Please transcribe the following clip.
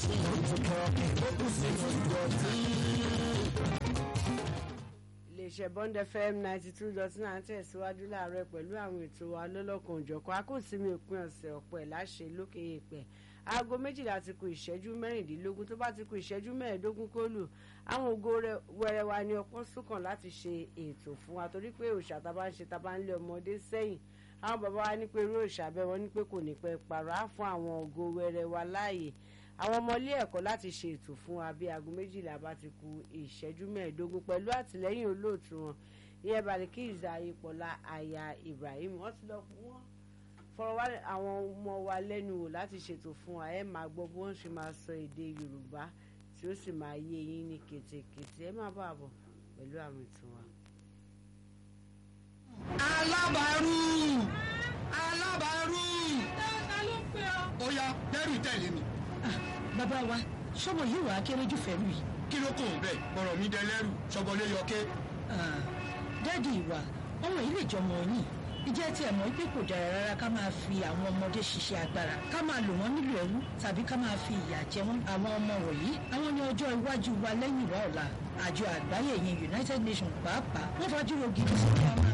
sí ìtúkọ̀ ó kù sí ìdọ̀tí. iléeṣẹ́ bond fm ninety two dot nine tẹ̀síwájú láàárọ̀ pẹ̀lú àwọn ètò wa lọ́lọ́kan òjọ̀kan akóòsínmi òpin ọ̀sẹ̀ ọ̀pọ̀ ẹ̀ láṣẹ lókè èèpẹ̀ aago méjìlá ti kù ìṣẹ́jú mẹ́rìndínlógún tó bá ti kù ìṣẹ́jú mẹ́ẹ̀ẹ́dógún kó lù àwọn ògo wẹrẹ wa ní ọpọ́n súnkàn láti ṣe ètò fún wa torí pé òòṣà tá a bá ń ṣe tá a bá ń lé ọmọdé sẹ́yìn àwọn bàbá wa ní pé irú òòṣà bẹ́ẹ̀ wọ́n ní pé kò ní pẹ́ pààrọ̀ á fún àwọn ògo wẹrẹ wa láàyè àwọn ọmọ ilé ẹ̀kọ́ láti ṣe ètò fún wa bí aago méjìlá bá ti kù ìṣẹ́jú mẹ́ẹ̀ẹ́dógún pẹ̀lú àtìlẹ́yìn olóòtú wọn ìyẹn Balikis Ayípọ̀lá aya Ibrahim wọ́n ti lọ fún wọn fọ̀rọ̀ wá àwọn ọmọ wa lẹ́nu wò láti ṣètò fún wa ẹ máa gbọ́ bí wọ́n ṣe máa sọ èdè Yorùbá tí ó sì máa yé yín ní kètèkètè ẹ má bàa bọ̀ pẹ̀lú àwọn ètò wa. alábàárù alábàárù ta ló ń pè ọ́. ó yá dẹ́rù tẹ̀lé mi bàbá wa sọmọ yìí wàá kéré jù fẹ́rù yìí. kí ló kò ń bẹ̀ bọ̀rọ̀ mi dẹlẹ́rù ṣọbọlé yọké dádì ìwà ọmọ yìí lè jọmọ yìí ìjẹ́ tí ẹ̀ mọ̀ pé kò dára rárá ká máa fi àwọn ọmọdé ṣiṣẹ́ agbára ká máa lò wọ́n nílò ẹrú tàbí ká máa fi ìyà jẹ wọ́n àwọn ọmọ wọ̀nyí àwọn ní ọjọ́ iwájú wa lẹ́yìn wa ọ̀la àjọ àgbáyé yẹn United Nations pàápàá wọ́n fajúro gidi sí ká máa